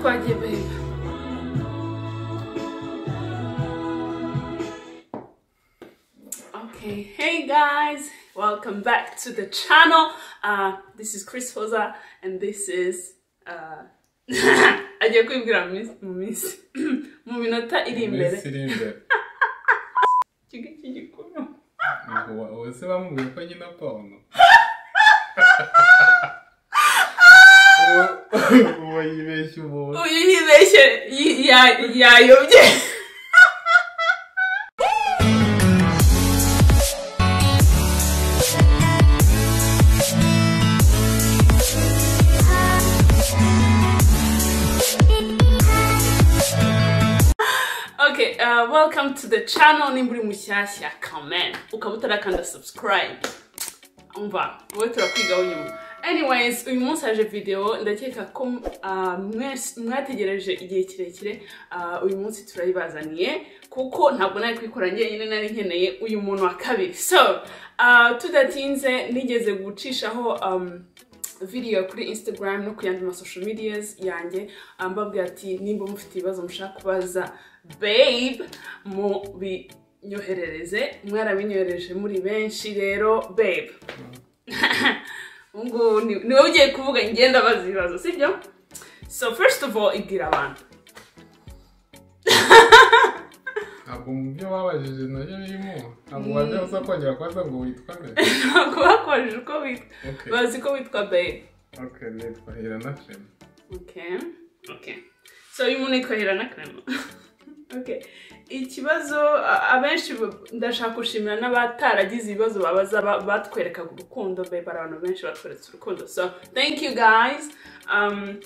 love you, babe. Okay, hey guys, welcome back to the channel. Uh, this is Chris Hoza, and this is. Uh, agiye kwibwira mu minsi- mu minsi mu minota iri imbere iminsi iri imbere ikigo cy'igikuru Ubu- ubu se bamubwiye ko nyina porno Ubu- ubu yibeshya umuntu uyu yibeshye yi- ya- yayobye Okay, uh, welcome to the channel nimburi mushyashya comment ukaba utarakanda subscribe umva wowe turakwigaho nyuma anyways uyu munsi haje videwo ndakeka ko ah, mwese- mwategereje igihe kirekire ah, uyu munsi turayibazaniye kuko ntabwo nari kubikora njyenyine nari nkeneye uyu muntu wa kabiri so ah, tudatinze nigeze gucishaho um, video kuri instagram no ku yandi masocial medias yanjye ah, mbabwira ati nimba mufite ibibazo mushaka kubaza babe mu binyoherereze mwarabinyohereje muri benshi rero babe ubungubu ni ni wowe ugiye kuvuga ngenda abaza ibibazo sibyo so first of all ibwira abantu ntabwo mu byo babajije nabyo birimo ntabwo wajya uza kongera kubaza ngo witwa nde ntabwo bakoresheje uko witwa Okay. bazi ko witwa babe okay nitwa hirana femi Okay. Okay. So uyu muntu yitwa Hirana Clement. Okay. Ikibazo a- abenshi bu- ndashaka gushimira n'abataragize ibibazo babaza ba- batwerekaga urukundo babe hari abantu benshi batweretse urukundo. So thank you guys. Um,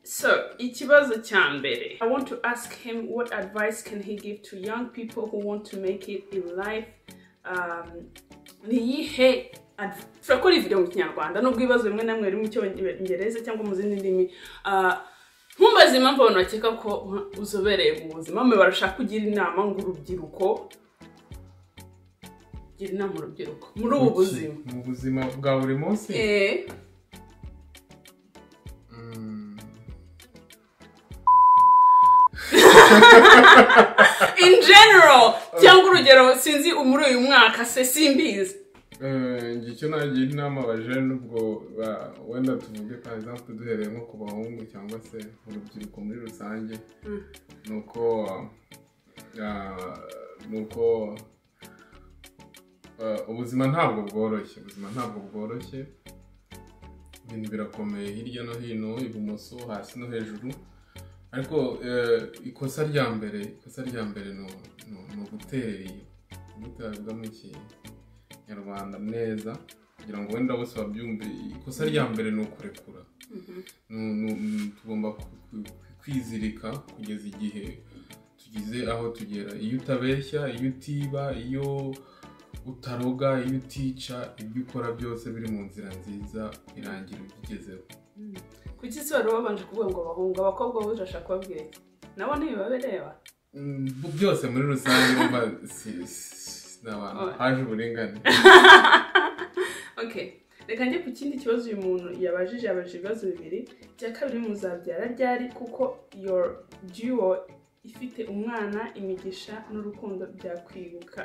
so ikibazo cya mbere. I want to ask him what advice can he give to young people who want to make it in life. Um, ni iyihe adv- turakora iyi video mu kinyarwanda nubwo ibibazo bimwe na bimwe biri mu cyongereza cyangwa mu zindi ndimi Ah, ntumbaze impamvu abantu bakeka ko uzobereye mu buzima mwe barashaka kugira inama ngo urubyiruko gira inama urubyiruko muri ubu buzima mu buzima bwa buri munsi Eh, Mm. in general cyangwa urugero sinzi muri uyu mwaka se simbizi Eh, njye icyo nagira inama abajene nubwo ba- wenda tuvuge par exemple duhereye nko ku bahungu cyangwa se urubyiruko muri rusange Mm. ni uko ah, ni uko ah, ubuzima ntabwo bworoshye ubuzima ntabwo bworoshye ibintu birakomeye hirya no hino ibumoso hasi no hejuru ariko eh, ikosa rya mbere ikosa rya mbere ni u- ni u- ni ugutera gute babivuga mu kinyarwanda neza kugira ngo wenda bose babyumve ikosa rya mbere ni ukurekura Nu- nu- nu- tugomba ku- ku- kwizirika kugeza igihe tugeze aho tugera iyo utabeshya iyo utiba iyo utaroga iyo utica ibyo ukora byose biri mu nzira nziza birangira ubigezeho kuki se wari wabanje kuvuga ngo abahungu abakobwa bo urashaka kubabwira iki nabo ntibibabereba Mm, bu- byose muri rusange urumva si- si- ni abantu Oh. haje uburinganire okay reka njye ku kindi kibazo uyu muntu yabajije yabajije ibibazo bibiri icya kabiri muzabyara ryari kuko your duo ifite umwana imigisha n'urukundo byakwibuka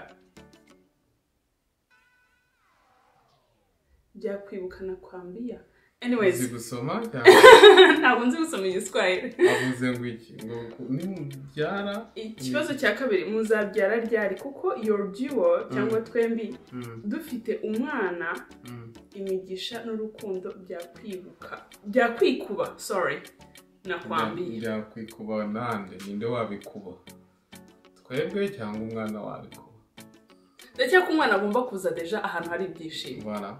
byakwibukana kwambiya anyways uzi gusoma cyangwa ntabwo nzi gusoma igiswahili avuze ngo iki ngo ku- nimubyara ikibazo cya kabiri muzabyara ryari kuko your duo cyangwa twembi Mm, dufite umwana mm. imigisha n'urukundo byakwibuka byakwikuba sorry nakwambiye byakwikuba nande ninde wabikuba twebwe cyangwa umwana wabikuba ndacyeka umwana agomba kuza deja ahantu hari ibyishimo bara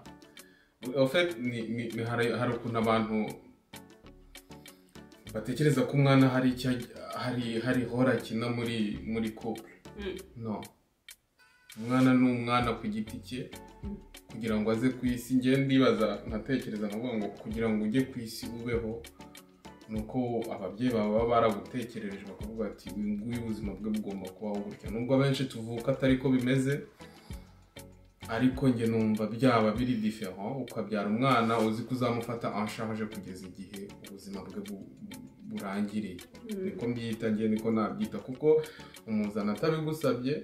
ofet ni, ni, ni hari, hari ukuntu abantu batekereza ko umwana hari icyo aj- hari hari hora akina muri muri couple Mm. no umwana ni umwana ku giti cye Mm. kugira ngo aze ku isi njye ndibaza nkatekereza nkavuga ngo kugira ngo ujye ku isi ubeho ni uko ababyeyi bawe baba baragutekerereje bakavuga bati uyu nguyu ubuzima bwe bugomba kubaho gutya nubwo abenshi tuvuka atari ko bimeze ariko njye numva byaba biri diferent ukabyara umwana uzi ko uzamufata anshaje kugeza igihe ubuzima bwe bu- bu- burangiriye Mm. niko mbyita ngiye niko nabyita kuko umuzana atabigusabye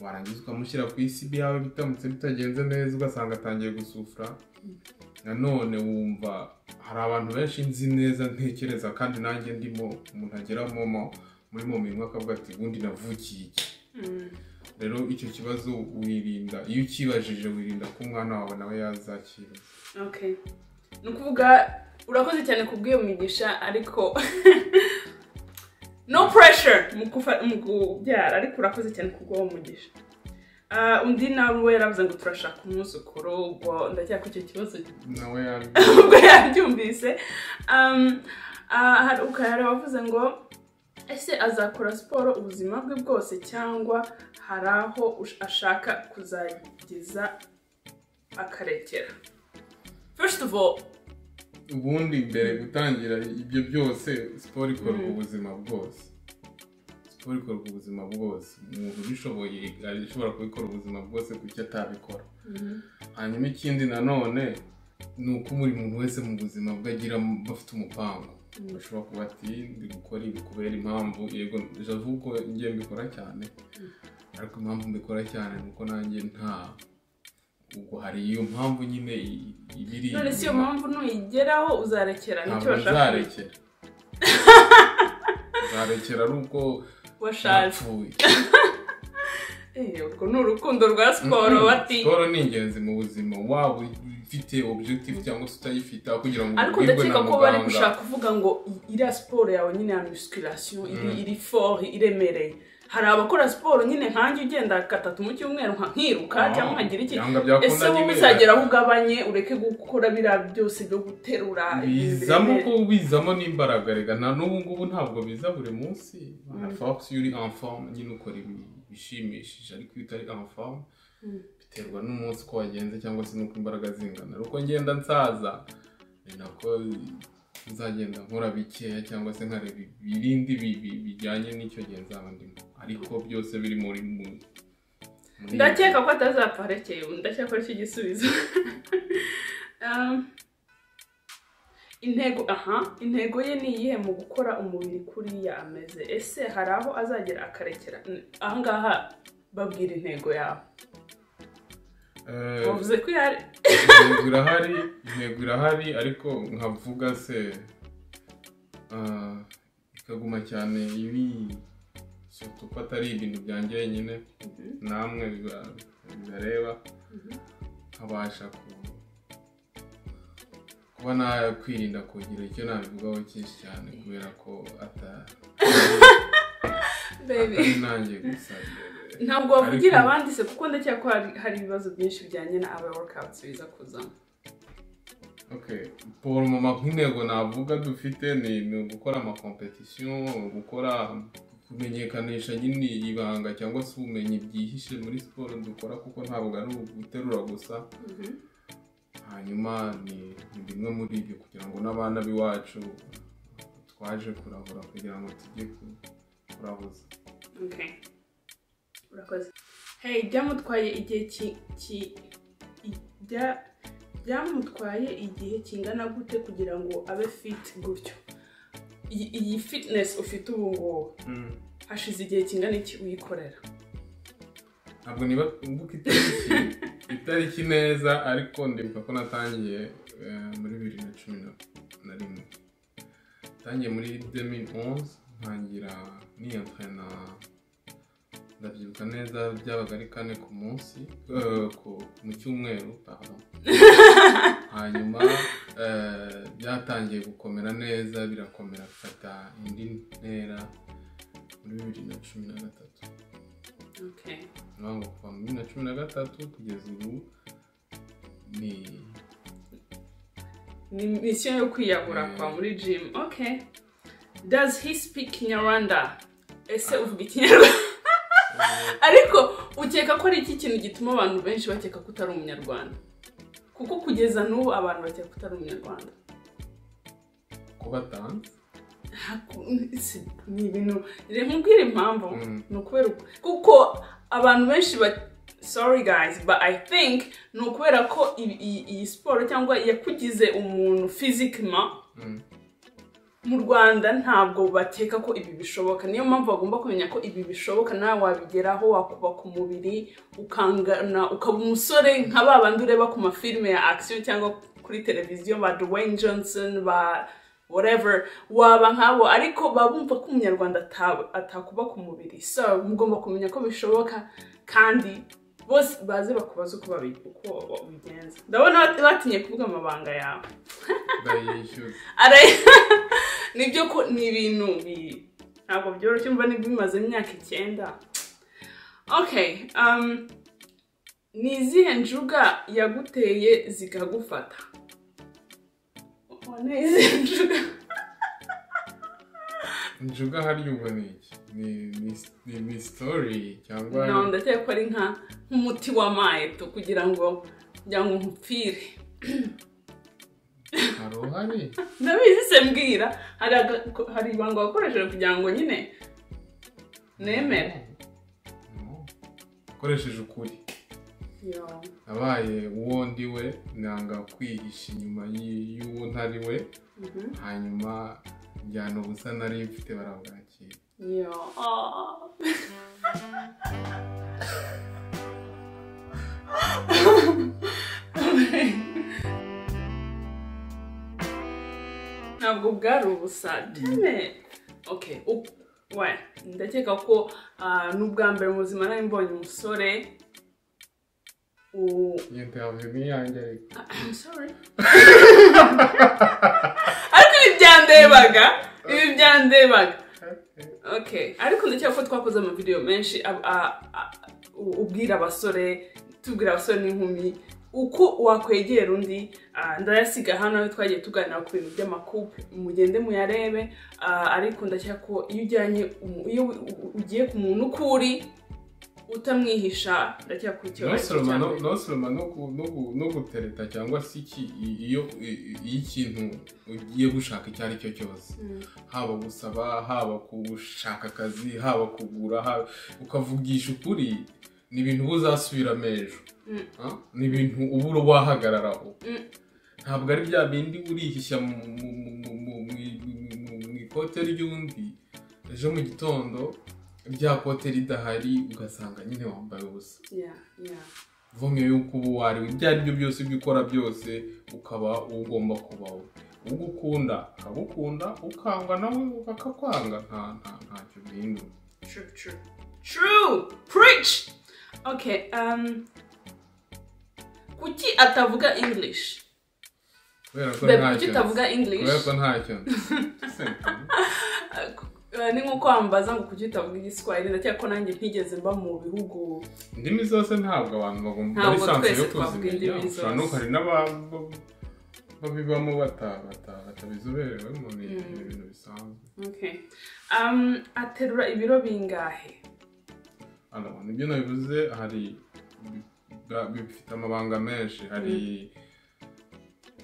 warangiza ukamushyira ku isi bihawe bitamutse bitagenze neza ugasanga atangiye gusufura nanone wumva hari abantu benshi nzi neza ntekereza kandi nanjye ndimo umuntu ageramo mo- muri mu mirimo akavuga ati ubundi navukiye iki Mm. rero icyo kibazo wirinda iyo ukibajije wirinda ko umwana wawe nawe yazakira Okay. ni ukuvuga urakoze cyane kubw'iyo migisha ariko no pressure mu kufa- mu kubyara ariko urakoze cyane kubw'uwo mugisha Ah, undi nawe we yaravuze ngo turashaka umwuzukuru ubwo ndacyakora icyo kibazo nawe yaje ubwo yabyumvise Um, ah, hari ukayara wavuze ngo ese azakora siporo ubuzima bwe bwose cyangwa hari aho ush- ashaka kuzageza akarekera first of all ubundi mbere gutangira ibyo byose siporo ikorwa ubuzima bwose siporo ikorwa ubuzima bwose umuntu ubishoboye ashobora kubikora ubuzima bwose kuki atabikora hanyuma ikindi nanone ni uko buri muntu wese mu buzima bwe agira bafite umupango bashobora kuba ati ndi gukora ibi kubera impamvu yego javu ko njye mbikora cyane ariko impamvu mbikora cyane ni uko nanjye nta ubwo hari iyo mpamvu nyine i- ibiri none si iyo inyuma. mpamvu nuyigeraho uzarekera nicyo ntabwo bashaka uzarekera uzarekera ari uko washaje yapfuye Eh, urwo ni urukundo rwa siporo bati siporo ni ingenzi mu buzima waba ufite objective cyangwa se utayifite aho kugira ngo ariko ubwirwe na ndakeka ko bari gushaka muganga kuvuga ngo i- iriya siporo yawe nyine ya musculation iri iri fort iremereye hari abakora siporo nyine nkanjye ugenda gatatu mu cyumweru nka nkiruka Ah, cyangwa nkagira iki yanga byakunda ese wowe nyine. uzagera aho ugabanye ureke gukora biriya byose byo guterura ibintu bizamo ko biremereye? bizamo n'imbaraga rega na n'ubu ngubu ntabwo biza buri munsi force iyo uri en forme nyine ukora ibi- bishimishije ariko iyo utari en forme biterwa n'umunsi uko wagenze cyangwa se n'uko imbaraga zingana uko ngenda nsaza ni nako nzagenda nkora bikeya cyangwa se nkareba ibindi bi- bi- bijyanye n'icyo gihe nzaba ndimo ariko byose biri muri mu muri- ndakeka ko atazapfa arekeye ubu ndakeka ko aricyo gisubizo Um, intego aha intego ye ni iyihe mu gukora umubiri kuriya ameze ese hari aho azagera akarekera N- ahangaha babwira intego yawe Eh, wavuze ko yari intego irahari intego irahari ariko nkavuga se ah, ikaguma cyane ibi surtout ko atari ibintu byanjye nyine namwe biba- bibareba nkabasha ku- kuba nakwirinda kugira icyo nabivugaho cyinshi cyane kubera ko ata- Baby. atari nanjye gusa ntabwo wavugira Ariko- abandi se kuko ndakeka ko hari- hari ibibazo byinshi bijyanye na aba workouts biza kuzamo Okay. Pour mama nk'intego navuga dufite ni ni ugukora amakompetisiyo gukora kumenyekanisha nyine ibanga cyangwa se ubumenyi byihishe muri siporo dukora kuko ntabwo ari uguterura gusa hanyuma ni ni bimwe muri ibyo kugira ngo n'abana b'iwacu twaje kurahura kugira ngo tujye ku- kurahuza Okay. Urakoze. Hey, byamutwaye igihe ki, ki i- bya, byamutwaye igihe kingana gute kugira ngo abe fit gutyo? Iyi, iyi fitness ufite ubu ngubu hashize igihe kingana iki uyikorera? ntabwo niba mbuka itariki itariki neza ariko ndibuka ko natangiye eh, muri bibiri na cumi na- na rimwe natangiye muri 2011 ntangira niyantrena ndabyibuka neza byabaga ari kane ku munsi eh, ku- mu cyumweru pardon. hanyuma eh, byatangiye gukomera neza birakomera bifata indi ntera muri bibiri na cumi na gatatu Okay. ntabwo kuva muri bibiri na cumi na gatatu kugeza ubu ni Ni misiyo yo kwiyahura kwa muri gym. Okay. Does he speak Kinyarwanda? Ese uvuga Ikinyarwanda? Ariko ukeka ko ari iki kintu gituma abantu benshi bakeka ko utari umunyarwanda kuko kugeza n'ubu abantu bakeka ko utari umunyarwanda kuba tanze Haku- si- ni ibintu reka nkubwire impamvu Mm. ni ukubera uku- kuko abantu benshi ba sorry guys but i think ni ukubera ko i- i- iyi siporo cyangwa yakugize umuntu fizikima mu rwanda ntabwo bateka ko ibi bishoboka niyo mpamvu bagomba kumenya ko ibi bishoboka nawe wabigeraho wakubaka umubiri ukangana ukaba umusore nka ba bandi ureba ku mafilime ya akisiyo cyangwa kuri televiziyo ba Dwayne Johnson ba whatever waba nkabo ariko baba bumva ko umunyarwanda ata- atakubaka umubiri so mugomba kumenya ko bishoboka kandi bose baze bakubaza uko babi- uko wabigenza ndabona bat- batinye kuvuga amabanga yawe ndayishyura Ara- nibyo ko ni ibintu bi- ntabwo byoroshye mba ni bimaze imyaka icyenda okay um, ni izihe njuga yaguteye zikagufata Wane izihe njuga njuga hariya ubwo ni iki ni ni- ni ni sitori cyangwa no ndakeka ko ari nka nk'umuti w'amayeto kugira ngo kugira ngo nkupfire hari uhari ndabizi se mbwira hari aga- ko- hari ibanga wakoresheje kugira ngo nyine nemere No. ukoresheje ukuri Yo. abaye uwo ndi we nanga kwihisha inyuma y- y'uwo ntari we Mhm. hanyuma njyana ubusa nari mfite barabwakira Ja. ah. ntabwo bwari ubusa dene ok u- we ndakeka ko ah, n'ubwa mbere mu buzima nari mbonye umusore u- iyo ntavuye nk'iyanjye ariko I'm sorry. ariko ibi byandebaga ibi byandebaga okay ariko ndakeka ko twakoze amavidewo menshi ab- a- a- u- ubwira abasore tubwira abasore n'inkumi uko wakwegera undi ah, ndayasiga hano aho twagiye tuganira ku bintu by'amakupe mugende muyarebe ah, ariko ndakeka ko iyo ujyanye umu- iyo u- u- ugiye ku muntu uko uri utamwihisha ndakeka ko icyo aricyo nosoroma cya no- mbere. nosoroma no ku- no ku- no gutereta cyangwa se iki i- iyo i- iyo ikintu ugiye gushaka icyo ari cyo cyose Mm. haba gusaba haba gushaka akazi haba kugura haba- ukavugisha ukuri ni ibintu uba uzasubiramo ejo Mm. Ah? ni ibintu ubura wahagararaho Mm. ntabwo ari bya bindi urihisha mu mu- mu- mu- mu- mu- mu- mu- mu ikote ry'undi ejo mu gitondo rya kote ridahari ugasanga nyine wambaye ubusa yeah yeah vumye yuko uba uwariwe ibyo ari byo byose ibyo ukora byose ukaba ugomba kubaho ugukunda akagukunda ukangwa nawe akakwanga nta nta ntacyo bihindura True, true. True! Preach! Okay, um. Kuki atavuga English? kubera ko Babe, kuki ntacyo nzi. utavuga English? kubera ko ntacyo nzi. Uh, ni nk'uko wambaza ngo kuki utavuga igiswahili ndakeka ko nanjye ntigeze mba mu bihugu indimi zose ntabwo abantu bagomba Ntabwo muri sanse twese yo twavuga indimi kuzimenya ushobora no zose. hari n'aba- babibamo bata- bata- batabizoberewemo ni Mm. ibintu bisanzwe okay. um, aterura ibiro bingahe Hano, nibyo nabivuze hari bi- bifite amabanga menshi hari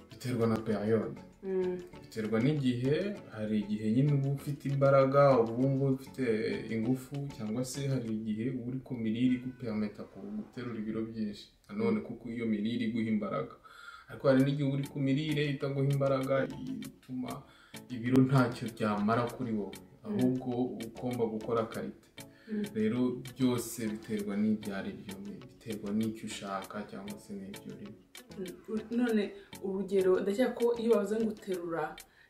biterwa na periyode Mm, biterwa n'igihe hari igihe nyine uba ufite imbaraga uba wumva ufite ingufu cyangwa se hari igihe uba uri ku mirire iguperameta ku guterura ibiro byinshi nanone kuko iyo mirire iguha imbaraga ariko hari n'igihe uba uri ku mirire itaguha imbaraga ituma ibiro ntacyo byamara kuri wowe ahubwo ugomba gukora karite Mm. rero byose biterwa n'ibyo ari byo biterwa n'icyo ushaka cyangwa se n'ibyo urimo mm, none urugero ndakeka ko iyo bavuze ngo uterura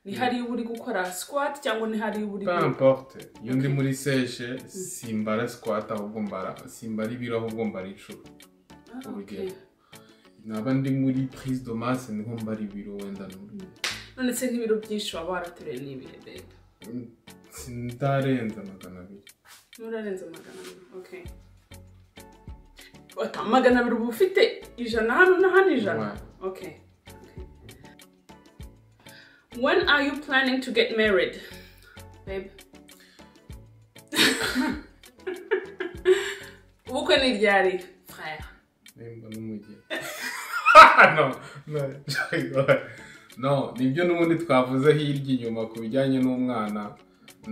ni Mm. hariya uba uri gukora squat cyangwa ni hariya uba uri peu importe iyo ndi Ok. muri seshe simbara sikwata ahubwo mbara simbara ibiro ahubwo mbara inshuro Ah, urugero okay. naba ndi muri prise de masse niho mbara ibiro wenda n'uru none se nk'ibiro byinshi waba warateruye ni ibihe bebe sindarenza magana abiri Nurarenze magana abiri okay Ota, magana abiri uba ufite ijana hano na hano ijana okay okay. when are you planning to get married babe ubukwe ni ryari frère nimba n'umugeni no no no nibyo n'ubundi twavuze hirya inyuma ku bijyanye n'umwana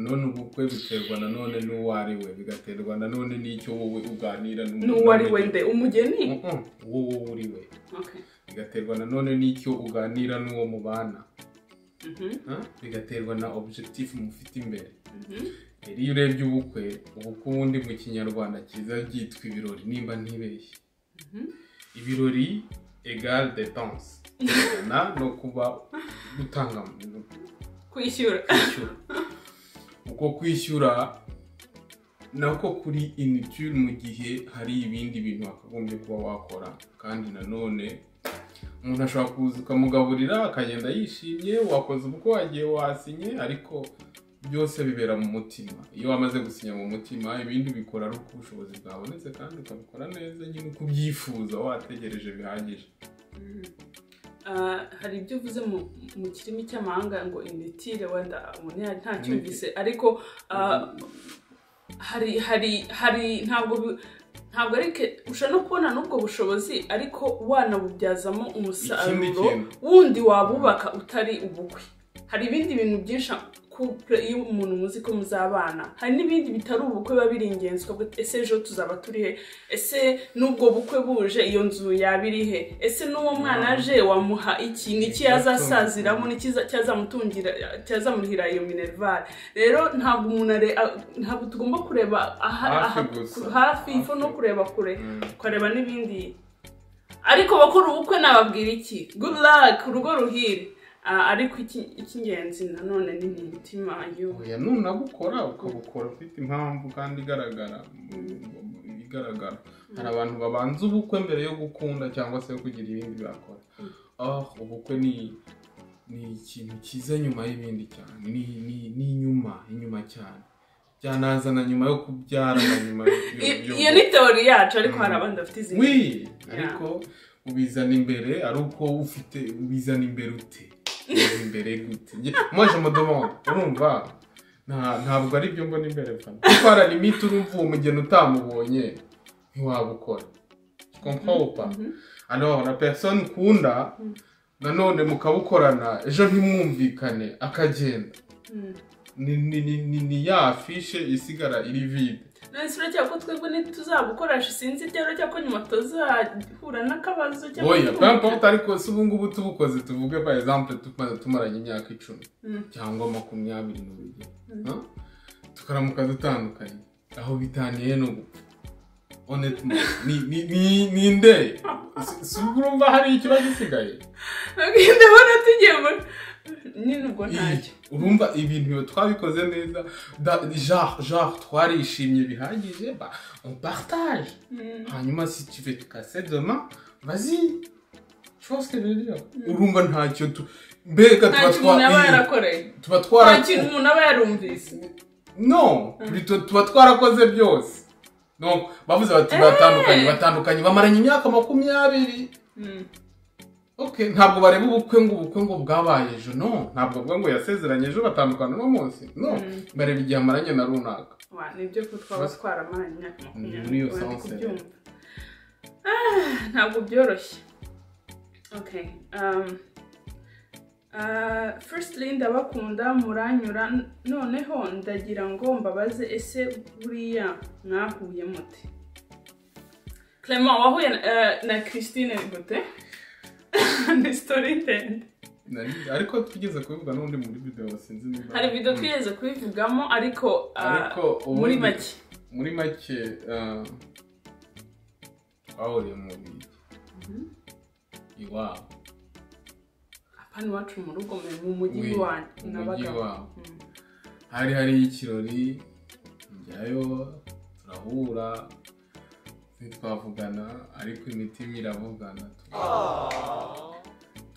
none ubukwe biterwa nanone n'uwo ari we bigaterwa nanone n'icyo wowe uganira n'uwo ari we nde umugeni Mhm, uwo wowe uri we okay bigaterwa nanone n'icyo uganira n'uwo mubana Mhm, Ah, bigaterwa na objectif mufite imbere mhm. rero iyo urebye ubukwe ubukwe ubundi mu kinyarwanda kiza byitwa ibirori nimba ntibeshye Mhm. ibirori egale de danse na no kuba gutanga mu- kwishyura kwishyura uko kwishyura nako kuri initire mu gihe hari ibindi bintu wakagombye kuba wakora kandi nanone umuntu ashobora kuza ukamugaburira akagenda yishimye wakoze ubukwe wagiye wasinye ariko byose bibera mu mutima iyo wamaze gusinya mu mutima ibindi ubikora ari uko ubushobozi bwabonetse kandi ukabikora neza nyine uko ubyifuza wategereje bihagije Mhm. Ah, hari ibyo uvuze mu mu kirimi cy'amahanga ngo initire wenda umuntu ya- ntacyumvise ariko ah, hari hari hari ntabwo bi- ntabwo ari ke ushobora no kubona n'ubwo bushobozi ariko wanabubyazamo ikindi umusaruro kintu wundi wabubaka utari ubukwe hari ibindi bintu byinshi couple iyo umuntu muzi ko muzabana hari n'ibindi bitari ubukwe biba biri ingenzi ukavuga ese ejo tuzaba turi he ese n'ubwo bukwe buje iyo nzu yaba iri he ese n'uwo mwana aje wamuha iki n'iki yazasaziramo n'iki za- cyazamutungira cyazamurihira iyo minerval rero ntabwo umuntu are- a- ntabwo tugomba kureba aha Hafi aha- gusa. ku- hafi ifu no Hafi. kureba kure Mm. ukareba n'ibindi ariko bakora ubukwe nababwira iki good luck urugo ruhire Ah, ariko iki- icy'ingenzi nanone ni mu mutima y'ubu oya nunabukora ukabukora ufite impamvu kandi igaragara igaragara hari abantu babanza ubukwe mbere yo gukunda cyangwa se yo kugira ibindi bakora ah ubukwe ni ni ikintu kiza nyuma y'ibindi cyane ni ni ni inyuma inyuma cyane byanazana nyuma yo kubyara na nyuma yo- I- yo- iyo ni teori yacu ariko hari Mm. abandi bafite izindi wi ariko ubizana imbere ari uko ufite ubizana imbere ute ubizana imbere gute mwaje amadomoro urumva Nta- ntabwo ari byo mbona imbere fana kuko hari limite urumva uwo mugeni utamubonye ntiwabukora kompawupa ano na person ukunda nanone mukabukorana ejo ntimwumvikane akagenda Mm. ni, ni, ni, ni, ni ya afishe isigara iri vide none si uracyako twebwe ntituzabukoresha sinzi ibyo uracyako nyuma tuzahura n'akabazo cyangwa oya peu n'ubundi. importe ariko si ubu ngubu tubukoze tuvuge par exemple tumaze tumaranye imyaka icumi Mm. cyangwa makumyabiri n'ubiri Mm. Ha? tukaramuka dutandukanye aho bitaniye no gupfa honnêtement ni ni ni ni nde Si- si ubwo urumva hari ikiba gisigaye Okay, ndabona tugiye muri nyine ubwo ntacyo Ih, urumva ibintu biba twabikoze neza Da- genre genre twarishimye bihagije ba on partage Mm. hanyuma si tu veux te casser demain vas-y tu vois ce que je veux dire urumva ntacyo tu mbega tuba ntacyo umuntu yaba twa yarakoreye tuba nta twara kintu umuntu aba yarumvise no plutôt tuba twarakoze byose donc bavuze bati batandukanye batandukanye bamaranye imyaka makumyabiri Mm. ok ntabwo bareba ubukwe ngo ubukwe ngo bwabaye ejo no ntabwo bavuga ngo yasezeranye ejo batandukana uno munsi no Mm. bareba igihe amaranye na runaka wa nibyo ko twaba twaramaranye imyaka Muri iyo makumyabiri wenda sanse. kubyumva Ah, ntabwo byoroshye okay um, uh, firstly ndabakunda muranyura noneho ndagira ngo mbabaze ese buriya mwahuye mute Clement wahuye na- eh, na Christine gute ni story ndende Nari- ariko twigeze kubivuga n'undi muri video sinzi niba hari video Mm. twigeze kubivugamo ariko ah, Ariko muri ubundi- make muri make eh, twahuriye mu bigi iwabo hano iwacu mu rugo mu mu mujyi Wi, iwanyu mu mujyi n'abagabo iwabo hari hari ikirori njyayo turahura ntitwavugana ariko imitima iravugana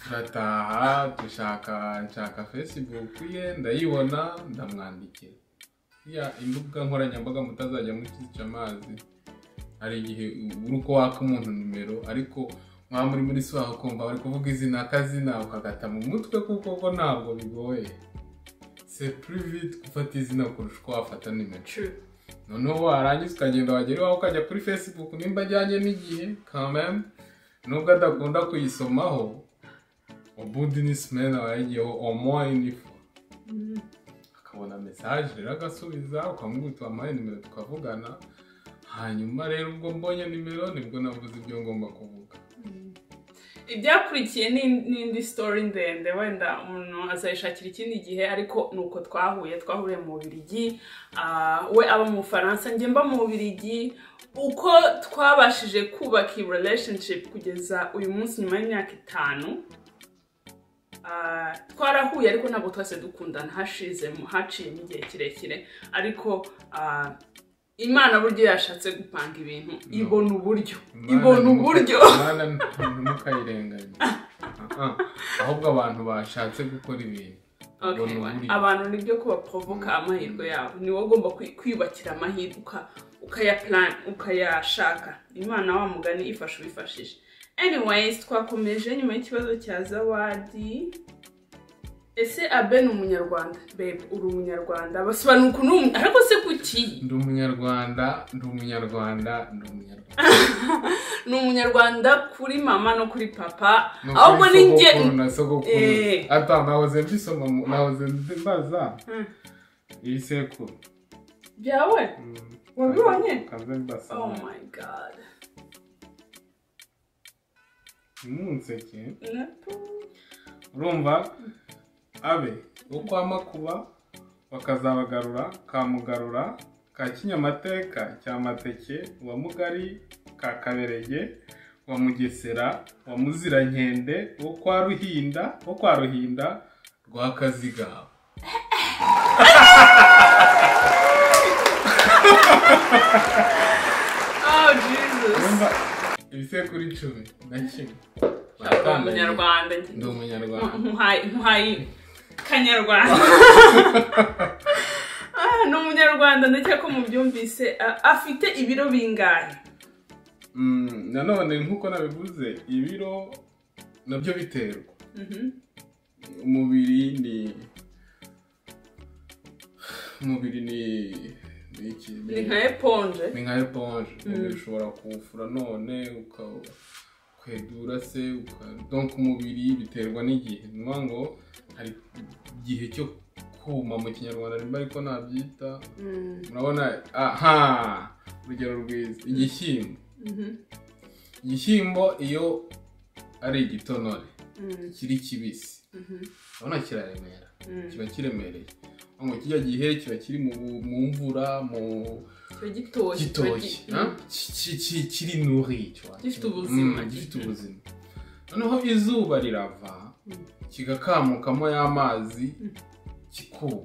turataha dushaka nshaka facebook ye ndayibona ndamwandikira ya imbuga nkoranyambaga mutazajya mukica amazi hari igihe uri uko waka umuntu nimero ariko mwaba muri muri si waho kumva bari kuvuga izina akazina ukagata mu mutwe kuko ko ntabwo bigoye se private gufata izina kurusha uko wafata nimero True. noneho warangiza ukagenda wagera iwawe ukajya kuri facebook nimba ajyanye n'igihe kameme nubwo adakunda kuyisomaho ubundi ni simena wayigiyeho omo inifu Mm. akabona mesaje rero agasubiza ukamubwira uti wampaye nimero tukavugana hanyuma rero ubwo mbonye nimero nibwo navuze ibyo ngomba kuvuga ibyakurikiye ni- ni indi story ndende wenda umuntu azayishakira ikindi gihe ariko ni uko twahuye twahuriye mu Bubiligi ah, we aba mu Bufaransa njye mba mu Bubiligi uko twabashije kubaka iyi relationship kugeza uyu munsi nyuma y'imyaka itanu ah, twarahuye ariko ntabwo twese dukundana hashizemo haciyemo igihe kirekire ariko ah, imana buryo yashatse gupanga ibintu ibona uburyo ibona uburyo Imana ntimukayirenganye Ah, ah. ahubwo abantu bashatse gukora ibintu Okay, Ubona wa- uburyo. abantu nibyo kubaprovoka amahirwe yabo ni wowe ugomba kwi- kwiyubakira amahirwe uka- ukayaplan ukayashaka imana wa mugani ifasha ubifashisha anyways twakomeje nyuma y'ikibazo cya zawadi ese abe ni umunyarwanda babe uri umunyarwanda basobanura ukuntu uri umu- ariko se kuki ndi umunyarwanda ndi umunyarwanda ndi umunyarwanda ni umunyarwanda kuri mama no kuri papa No ahubwo kuri ni njye sogokuru na sogokuru Eh. ata nahoze mbisoma mu- nahoze mbaza Hmm. ibisekuru byawe Mm. Wabibonye? Kanze mbasa oh my god ntimunseke Na- urumva abe wo kwa makuba bakazabagarura ka mugarura ka kinyamateka cya mateke wa mugari ka kaberege wa mugesera wa muzirankende wo kwa ruhinda wo kwa ruhinda rwa kazigaba Oh Jesus. urumva ibisekuru icumi na kimwe Ndi umunyarwanda. ndi umunyarwanda Nkuhaye nkuhaye kanyarwanda. Ah, ni umunyarwanda ndetse ko mubyumvise ah, afite ibiro bingahe. Mm, nanone nk'uko nabivuze ibiro nabyo biterwa Mhm. umubiri ni umubiri ni ni iki Ni nka eponge. ni nka eponge umubiri ushobora kuwufura none uka- ukwedura se uka- donc umubiri biterwa n'igihe ni ukuvuga ngo hari igihe cyo kuma mu kinyarwanda nimba ariko nabyita Mm, murabona aha urugero rwiza igishyimbo mhm, igishyimbo iyo ari igitonore mm, kiri kibisi mhm, urabona kiraremera mm. kiba kiremereye ngo kijya gihe kiba kiri mu, mu mvura mu Kiba gitoshye. kiba gitoki gi- ha? Ki- ki- ki- kiri nuri tu vois. Gifite ubuzima. Mm, gifite ubuzima noneho izuba rirava Mm. kigakamukamo y'amazi Mm. kikuma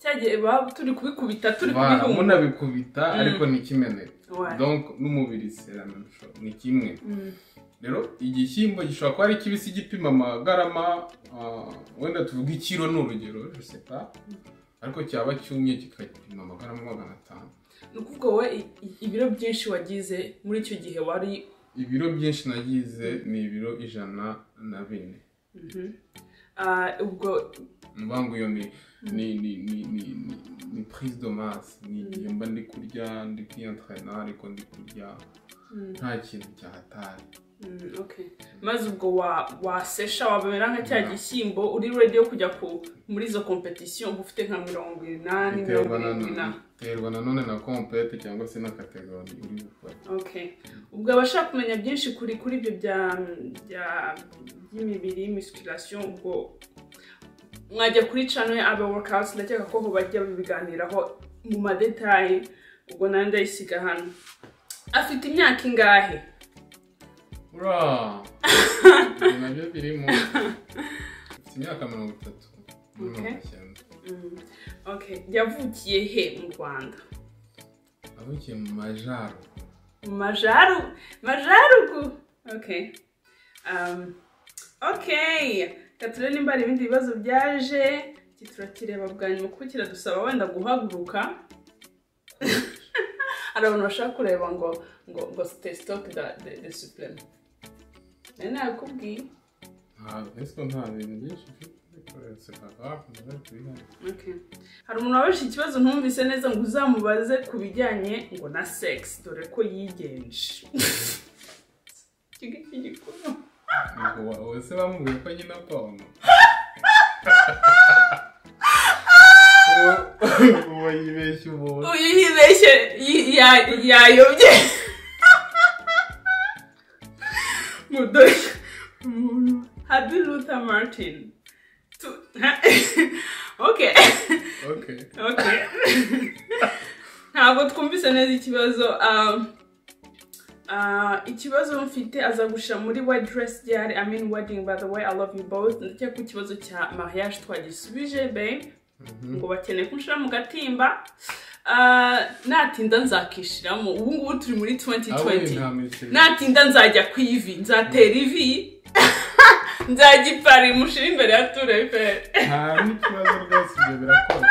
Cya gihe baba turi kubikubita turi Voilà, kubihumura. munabikubita Mm. ariko ntikimeneke Ouais. donc n'umubiri c'est la même chose ni kimwe Mm, rero igishyimbo gishobora kuba ari kibisi gipima amagarama ah, wenda tuvuga ikiro ni urugero je sais pas ariko cyaba cyumye kikapima amagarama magana atanu ni ukuvuga wowe i- i- ibiro byinshi wagize muri icyo gihe wari ibiro byinshi nagize ni ibiro ijana na bine Mhm. Ah, ubwo mvuga ngo iyo ni ni ni ni ni ni- ni prise de masse ni igihe mba ndi kurya ndi kwiyentrena ariko ndi kurya mm. nta kintu cyahatari Mm, okay. maze ubwo wa wasesha wababera nka cya gishyimbo uri ready yo kujya ku muri izo competition uba ufite nka mirongo inani mirongo biterwa irindwi na na biterwa na none na compete cyangwa se na kategori uri gukora okay ubwo abashaka kumenya byinshi kuri kuri ibyo bya bya by'imibiri musculation ubwo mwajya kuri channel ya abe workouts ndakeka ko ho bajya babiganiraho mu madetaye ubwo nanjye ndayisiga hano afite imyaka ingahe Bro. Ibyo nabyo birimo. Mfite imyaka mirongo itatu. Muri Okay. mirongo icyenda. Mm, okay yavukiye he mu rwanda Navukiye mu majaro. Majaru, majarugu. Okay. Um, okay. Katura nimba hari ibindi bibazo byaje, iki turakireba bwa nyuma kuko kiradusaba wenda guhaguruka. hari abantu bashaka kureba ngo ngo ngo testoke da de, de supreme. Nari nakubwiye. Ntabwo ese nta bintu byinshi mfite. Ariko c'est pas grave, ndaje kubihana. Okay. Hari umuntu wabajije ikibazo ntumvise neza ngo uzamubaze ku bijyanye ngo na sex dore ko yigenje. Ikigo cy'igikuru. Ubwo wa- wowe se bamubwiye ko nyina pomo. Uwo- Uwo yibeshya umuntu. uyu yibeshye yi- ya- yayobye Mu do- mu habi luther martin Tu- okay okay okay ntabwo twumvise neza ikibazo um, uh, ikibazo mfite aza gushira muri white dress diary i mean wedding by the way i love you both ndakeka ko ikibazo cya mariage twagisubije be Mhm. ngo bakeneye kunshira mu gatimba Ah, natinda nzakishiramo ubu ngubu turi muri Ah, we, 2020 nta miti. natinda nzajya ku ivi nzatera ivi nzajya i pari mushira imbere ya tureferi nta n'ikibazo rwose ibyo birakora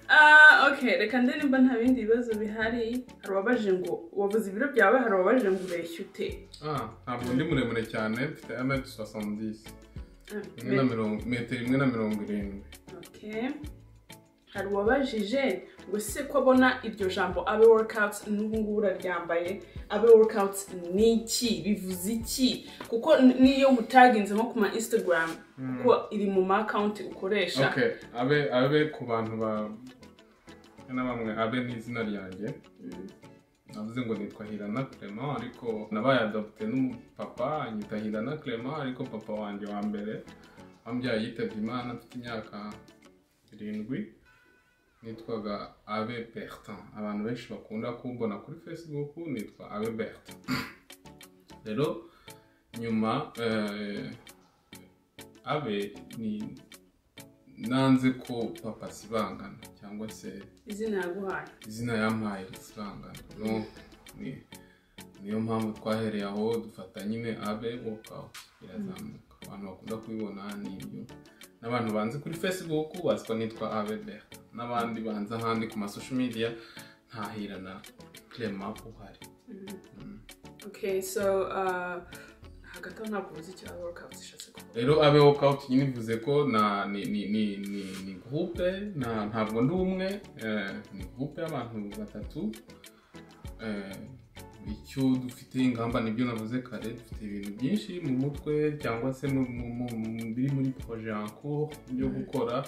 Ah, okay reka nde nimba nta bindi bibazo bihari hari uwabaje ngo wabuze ibiro byawe hari uwabaje ngo ureshya ute Ah, ntabwo ndi muremure cyane mfite amete sosandisi Ah, imwe na mirongo metero imwe na mirongo irindwi okay hari uwabajije ngo se ko abona iryo jambo abe workouts n'ubu ngubu uraryambaye abe workouts ni iki bivuze iki kuko n- n'iyo mutaginze nko ku ma instagram kuko iri mu ma account ukoresha okay abe abe ku bantu ba na bamwe abe ni izina ryanjye Mm. navuze ngo nitwa hirana clement ariko nabaye adopte n'umupapa anyita hirana clement ariko papa wanjye wa mbere wambyaye yitabye imana afite imyaka irindwi nitwaga abe bertin abantu benshi bakunda kumbona kuri facebook nitwa abe bertin rero nyuma eh, abe ni nanze ko papa sibangana cyangwa se izina yaguhaye izina yampaye risibangana no ni niyo mpamvu twahereye aho dufata nyine abe workout irazamuka abantu bakunda kubibona ni ibyo n'abantu banzi kuri facebook bazi ko nitwa abe berta n'abandi banzi ahandi ku masosho media ntahirana clema uhari Mm. okay so uh, hagati aho ntabwo ubuze icyo abe workouts ishatse kuvuga rero abe workout nyine bivuze ko na ni ni ni ni, ni groupe na ntabwo ndi umwe eh, ni groupe y'abantu batatu eh, icyo dufite ingamba nibyo navuze kare dufite ibintu byinshi mu mutwe cyangwa se mu- mu- mu- mu- biri muri projet en cours byo gukora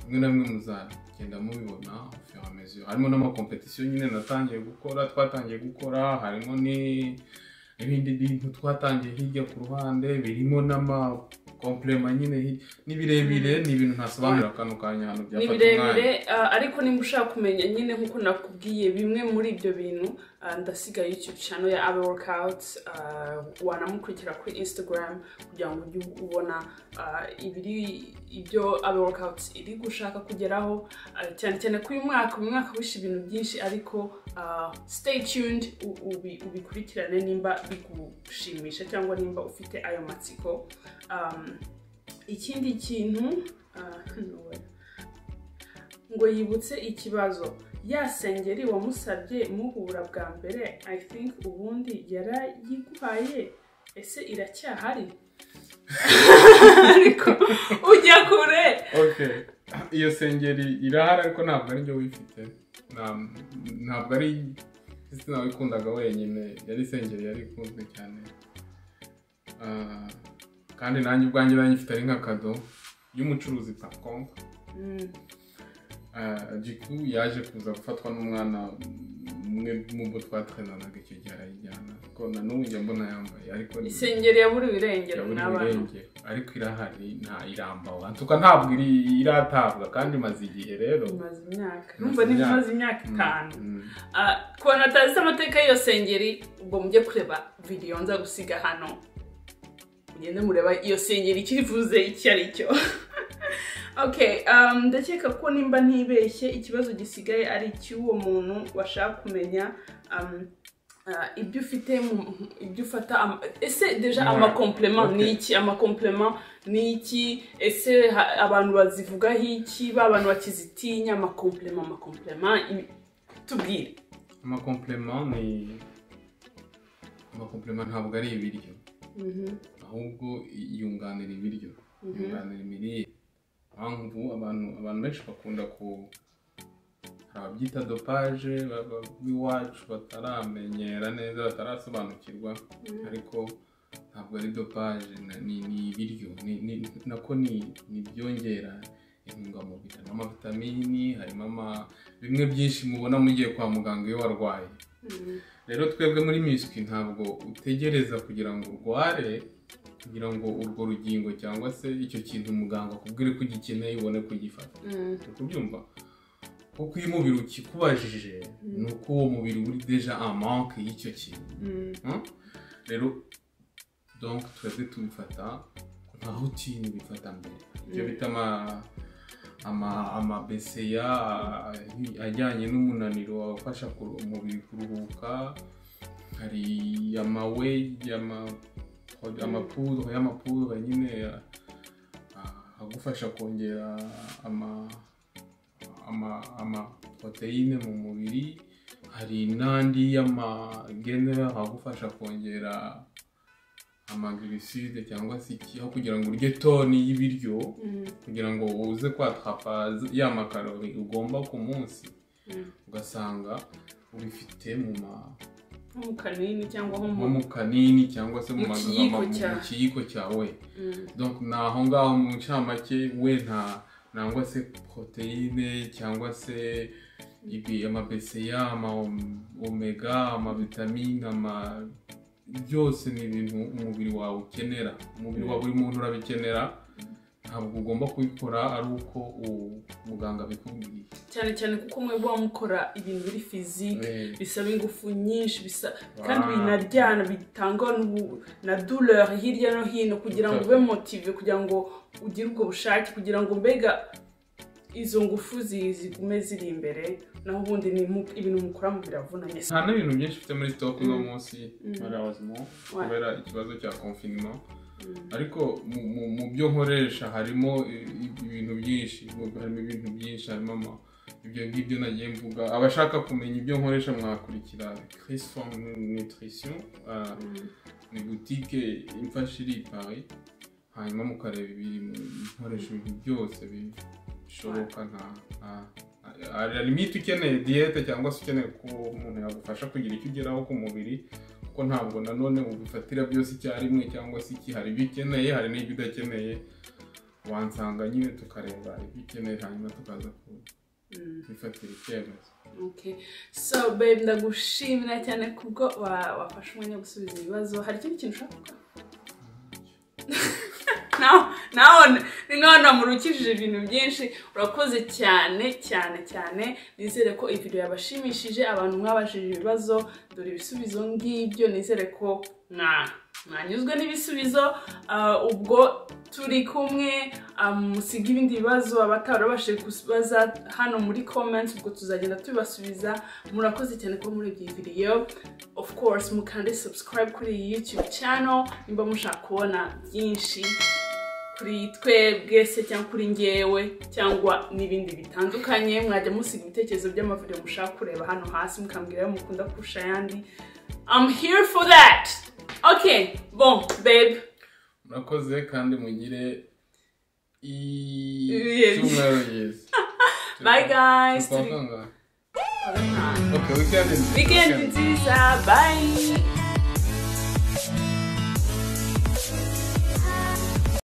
bimwe na bimwe muzagenda mubibona au fur et à mesure harimo n'amakompetisiyo nyine natangiye gukora twatangiye gukora harimo ni ibindi bintu twatangiye hirya ku ruhande birimo n'amakomplema nyine hirya ni birebire ni ibintu ntasobanura kano kanya hano ni byafata umwanya birebire ah, ariko nimba ushaka kumenya nyine nk'uko nakubwiye bimwe muri ibyo bintu ah, ndasiga youtube channel ya abe workouts ah, wanamukurikira kuri instagram kugira ngo ujye ubona ah, ibiri ibyo abe workouts iri gushaka kugeraho ah, cyane cyane kuri uyu mwaka uyu mwaka wishe ibintu byinshi ariko ah, stay tuned u- ubi- ubikurikirane nimba bigushimisha cyangwa nimba ufite ayo matsiko Um, ikindi kintu ah, no way ngo yibutse ikibazo ya sengeri wamusabye muhura bwa mbere i think ubundi yarayiguhaye ese iracyahari ariko ujya kure okay iyo sengeri irahari ariko ntabwo ari njye wifite Nta- ntabwo ari Christina wikundaga wenyine yari sengeri yari ikunzwe cyane Ah, kandi nanjye ubwanjye nayifite ari nk'akado y'umucuruzi pacom Mm, jiku yaje kuza gufatwa n'umwana umwe mu bo twatrainanaga icyo gihe arayijyana ariko na n'ubu njya mbona yambaye ariko ni- isengeri yaburiwe irengero yaburiwe n'abantu irengero ariko irahari nta irambawe antuka ntabwo iri iratabwa kandi imaze igihe rero imaze imyaka Imaze numva niba imyaka. imaze imyaka Mm, itanu mm. Ah, ku bantu batazi amateka y'iyo sengeri ubwo mujye kureba videwo nza gusiga hano mugende mureba iyo sengeri icyo ivuze icyo ari cyo okay um, ndakeka ko nimba ntibeshye ikibazo gisigaye ari icy'uwo muntu washaka kumenya um, ah, ibyo ufite mu- ibyo ufata ama- ese deja Ouais. amakomplema Okay. ni iki amakomplema ni iki ese ha- abantu bazivugaho iki ba bantu bakizitinya amakomplema amakomplema ibi- tubwire amakomplema ni amakomplema ntabwo ari ibiryo ahubwo yunganira ibiryo yunganira imirire mpamvu abantu abantu benshi bakunda ku hari ababyita dopaje ba- ba- b'iwacu bataramenyera neza batarasobanukirwa ariko ntabwo ari dopaje na- ni ni ibiryo ni- ni- nako ni ni ibyongera intungamubiri harimo amavitamini harimo ama- bimwe byinshi mubona mugiye kwa muganga iyo warwaye rero twebwe muri miswi ntabwo utegereza kugira ngo urware kugira ngo urwo rugingo cyangwa se icyo kintu muganga akubwire ko ugikeneye ubone kugifata Mm. uri kubyumva kuko iyo umubiri ukikubajije Mm. ni uko uwo mubiri uri deja amanke y'icyo kintu Mm. Hmm? rero donc twebwe tubifata nka rutine bifata mbere ibyo Mm. bita ama- ama- amabeseya a- ajyanye n'umunaniro afasha kuru- umubiri kuruhuka hari amawe ama- amapudro y'amapudro nyine ah, agufasha kongera ama ama ama proteine mu mubiri hari n'andi y'amagenera agufasha kongera amagliside cyangwa se iki aho kugira ngo urye toni y'ibiryo Mm. kugira ngo uze kwatrapa ya makarori ugomba ku munsi Mm. ugasanga ubifite mu ma- Nko mu kanini cyangwa aho nko mu mu kanini cyangwa se mu Mu magambo- kiyiko mu cyawe. kiyiko cyawe Mm. donc ni aho ngaho mu ncamake we nta nangwa se poroteyine cyangwa se ibi amabeseya ama omega amavitamine ama byose ni ibintu umubiri wawe ukenera umubiri wa buri muntu urabikenera ntabwo ugomba kubikora ari uko u- muganga abikubwiye cyane cyane kuko mwe muba mukora ibintu biri fizike Eh, bisaba ingufu nyinshi bisa kandi Ah. binaryana bitangwa n'ubu- na douleur hirya no hino kugira ngo ube motive kugira ngo ugire ubwo bushake kugira ngo mbega izo ngufu zi- zigume ziri imbere naho ubundi ni mu- ibintu mukora mu biravunanye nta n'ibintu byinshi ufite muri stock uno Mm. munsi Mm. malheureusement Ouais. kubera ikibazo cya confinement Mm. ariko mu- mu- mu byo nkoresha harimo i- i- ibintu byinshi mu- harimo ibintu byinshi harimo ama- ibyo ngibyo nagiye mvuga abashaka kumenya ibyo nkoresha mwakurikira Chris Form Nutrition ah, Mm. ni butike imfasha iri i Paris hanyuma mukareba ibirimo nkoresha ibintu byose bishoboka nta nta- hari hari limite ukeneye diyete cyangwa se ukeneye ko umuntu yagufasha kugira icyo ugeraho ku mubiri kuko ntabwo nanone ubifatira byose icyarimwe cyangwa se iki hari ibyo ukeneye hari n'ibyo udakeneye wansanga nyine tukareba ibyo ukeneye hanyuma tukaza Mm. kubifatira icyemezo Okay. so babe ndagushimira cyane kubwo wa- wafashe umwanya wo gusubiza ibibazo hari ikindi kintu ushaka gukora nawe nawe ni nkaho namurukishije ibintu byinshi urakoze cyane cyane cyane nizere ko iyi video yabashimishije abantu mwabashije ibibazo dore ibisubizo ngibyo nizere ko mwa- mwanyuzwe n'ibisubizo Ah, ubwo turi kumwe ah, musige ibindi bibazo abatarabashije kubaza hano muri comments ubwo tuzagenda tubibasubiza murakoze cyane kuba muri iyi video of course mukande subscribe kuri iyi youtube channel nimba mushaka kubona byinshi kuri twebwe se cyangwa kuri ngewe cyangwa n'ibindi bitandukanye mwajya musiga ibitekerezo by'amavideo mushaka kureba hano hasi mukambwira ayo mukunda kurusha ayandi I'm here for that okay bon babe murakoze kandi mugire i- Ibihe byiza. icyumweru byiza bye guys Tukwakanga. Turi- Okay, we can. weekend nziza bye